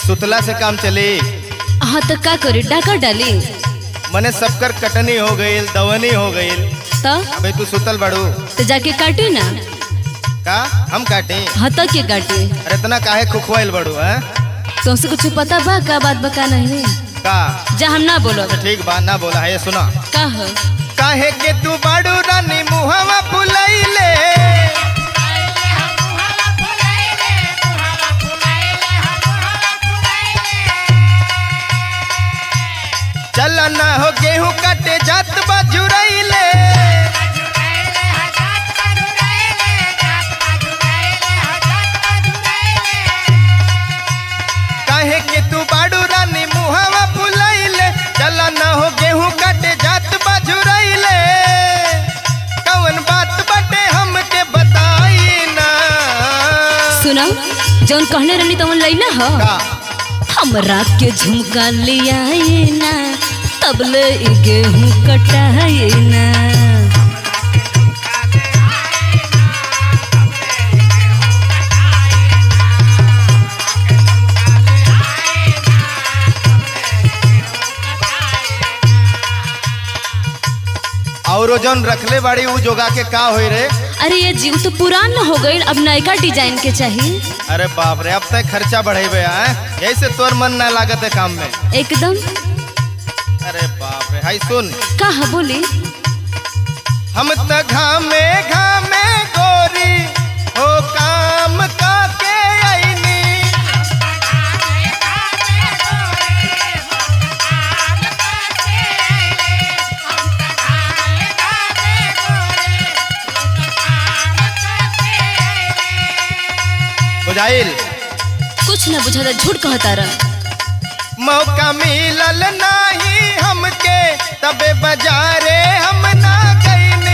सुतला से काम चली हाँ तो का करी डाका डाली मने सबकर कटनी हो गईल दवनी हो गईल तो अबे तू सुतल बड़ू तो जाके काटी ना का हम काटे हाँ तो के काटी अरे इतना काहे खुखवाइल बड़ू है तुमसे कुछ पता बा का बात बका नहीं का जा हम ना बोलो अच्छा ठीक बा ना बोला है ये सुना का हो काहे के तू बड़ू रानी मुहवा फुलैले चल ना हो गेहूं काटे जात बजुरैले काहे के तू बाड़ू रानी मुहवा फुलैले चल ना हो गेहूं काटे जात बजुरैले कौन बात बटे हमके बताई ना सुनो जौन कहने रहनी तवन लैला हो का हमरा के झुमका लिया ना तबले ई गेहूं कटाए ना और जौन रखले बाड़ी उ जोगा के का होई रे अरे ये जीव तो पुरान हो गई अब नयका डिजाइन के चाहिए अरे बाप रे अब तक खर्चा बढ़ेबे हैं यही से तोर मन ना लागत है काम में एकदम अरे बाप रे हाय सुन कहा बोली हम त घामे घामे गोरी हो काम का के आईनी बुझाइल कुछ न बुझा झूठ कहता रह मौका मिलल नाही हमके तबे बाजारे हम ना गईनी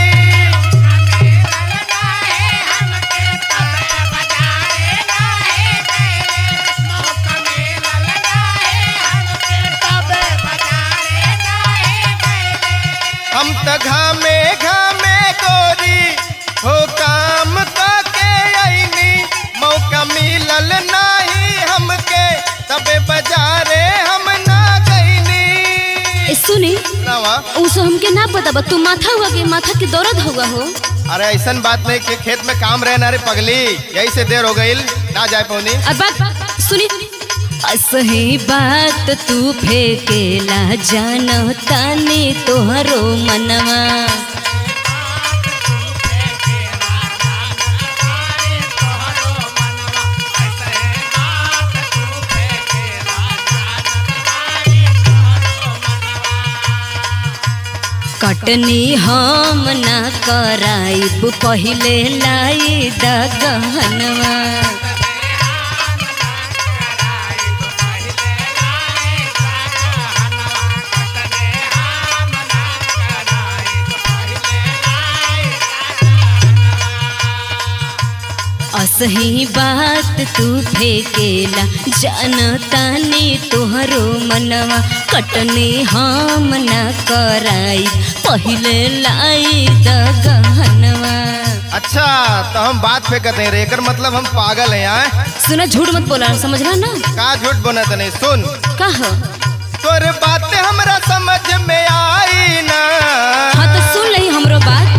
हम त घामे घामे गोरी हो काम का के आईनी मौका मिलल नाही हमके तबे बाजारे हम ना गईनी ए सुनी नवा उसे हमके ना पता बा तू माथा हुआ के माथा के दर्द हुआ हो अरे ऐसन बात नहीं कि खेत में काम रहे ना रे पगली यही से देर हो गई ना जाए पौनी अब बात सुनी असही बात तू फेकेला जान तानी तोहरो मनवा कटनी हम ना कराइब पहिले लाई दगहनवा असही बात तू फेकेला जानतानी तोहरो मनवा कटनी हम ना कराई पहिले लाई दगहनवा अच्छा तो हम बात फेंकते हैं रे एकर मतलब हम पागल हैं यहाँ सुना झूठ मत बोला समझला ना का झूठ बनत नहीं सुन कह तोर बात हमरा समझ में आई ना हाँ तो सुन लही हमरो बात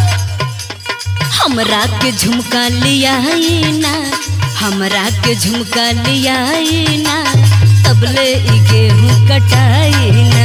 हमरा के झुमका लियाई ना हमरा के झुमका लियाई ना तबले ई गेहूं कटाई ना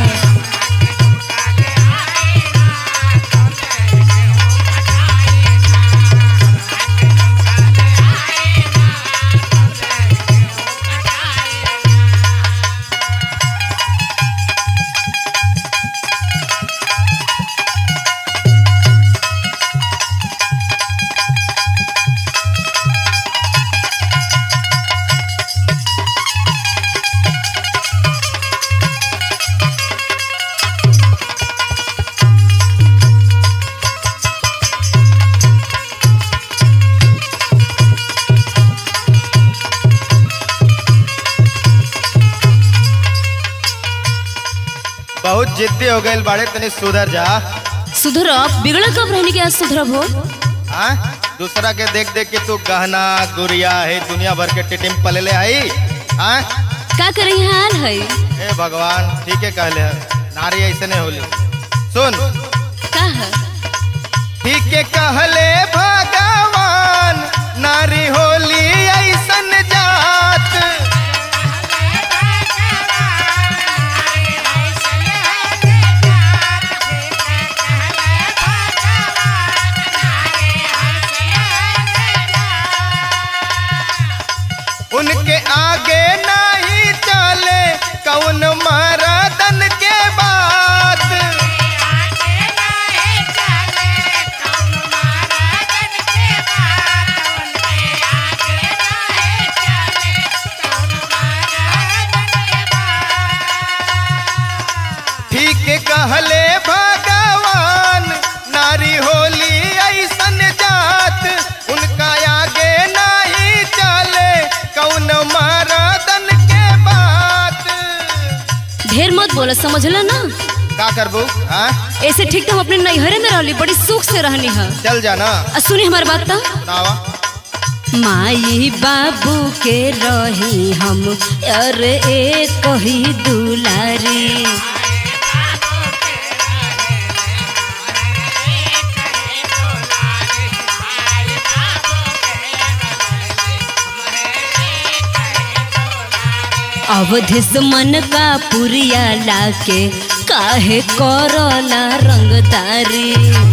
बहुत जिद्दी हो गई बाड़े तनी सुधर जा सुधरब बिगड़ कब रहने के आज सुधरब हो हाँ दूसरा के देख देख के तू गहना गुड़िया है दुनिया भर के टिटिम पले ले आई हाँ का करे हाल है ए भगवान ठीक है कहले है नारी ऐसे नहीं होली सुन का है ठीक है कहले भगवान नारी होली ऐसन जात उनके आगे नहीं चले कौन मरदन के बात ठीक कहले भगवान नारी होली ऐसन जात उनका आगे नहीं चले कौन मरदन के बात ढेर मत बोला समझला ना का करबू हाँ ऐसे ठीक तो हम अपने नैहरे में रहली बड़ी सुख से रहनी है चल जाना आ सुनी हमारी बात तो सुनावा माई बाबू के रही हम अरे एक ही दुलारी अवधिस मन का पुरिया लाके काहे करला रंगदारी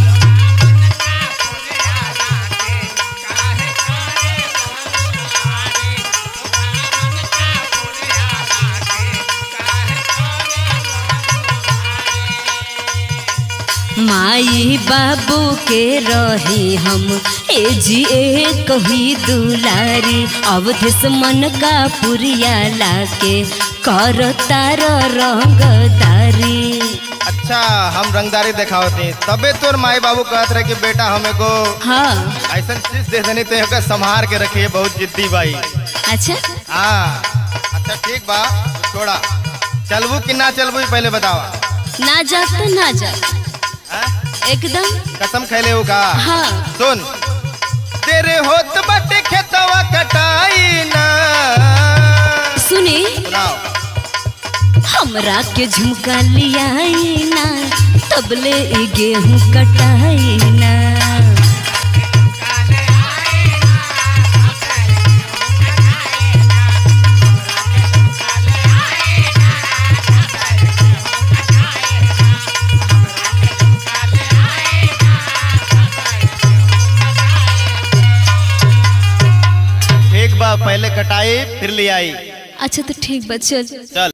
माई बाबू के रही हम ए जी ए कही दुलारी अवधिस मन का पुरिया लाके कर तार रंगदारी अच्छा हम रंगदारी दिखावती तबे तोर माई बाबू कहत रहे कि बेटा हमें को हाँ ऐसा चीज दे देनी तो एकर संभार के रखिए बहुत जिद्दी भाई अच्छा हाँ अच्छा ठीक बा छोड़ा चलबू कि ना चलबू ई पहले बतावा ना जा तो ना जा हाँ? एकदम कसम खैले हो का हाँ सुन तेरे होत बटे खेतवा कटाई ना सुनी सुनाओ हमरा के झुमका लियाई ना तबले ई गेहूं कटाई ना एक बार पहले कटाई फिर ले आई अच्छा तो ठीक बा चल चल